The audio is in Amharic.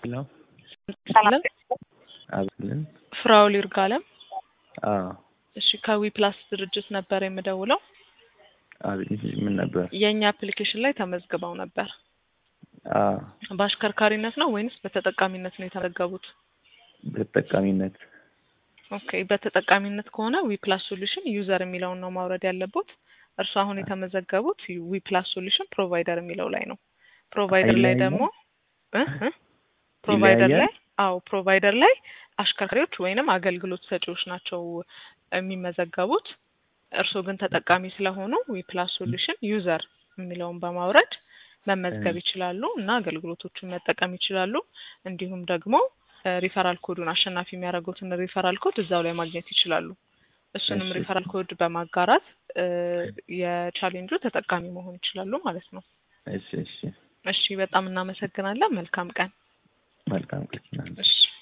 ነው ሰላም አብልን ፍራውል ይርጋለም። አዎ እሺ ከዊ ፕላስ ድርጅት ነበር የምደውለው። አቤት ምን ነበር? የእኛ አፕሊኬሽን ላይ ተመዝግበው ነበር። አዎ በአሽከርካሪነት ነው ወይንስ በተጠቃሚነት ነው የተመዘገቡት? በተጠቃሚነት ኦኬ በተጠቃሚነት ከሆነ ዊ ፕላስ ሶሉሽን ዩዘር የሚለውን ነው ማውረድ ያለቦት። እርሱ አሁን የተመዘገቡት ዊ ፕላስ ሶሉሽን ፕሮቫይደር የሚለው ላይ ነው። ፕሮቫይደር ላይ አይለያይም? ደግሞ እ እ ፕሮቫይደር ይለያያል? ላይ አዎ ፕሮቫይደር ላይ አሽከርካሪዎች ወይንም አገልግሎት ሰጪዎች ናቸው የሚመዘገቡት። እርስዎ ግን ተጠቃሚ ስለሆኑ ዊ ፕላስ ሶሉሽን ዩዘር የሚለውን በማውረድ መመዝገብ ይችላሉ እና አገልግሎቶቹን መጠቀም ይችላሉ። እንዲሁም ደግሞ ሪፈራል ኮዱን አሸናፊ የሚያደርጉትን ሪፈራል ኮድ እዛው ላይ ማግኘት ይችላሉ። እሱንም እሺ። ሪፈራል ኮድ በማጋራት እ የቻሌንጁ ተጠቃሚ መሆን ይችላሉ ማለት ነው። እሺ እሺ እሺ በጣም እናመሰግናለን። መልካም ቀን። መልካም ቀን እሺ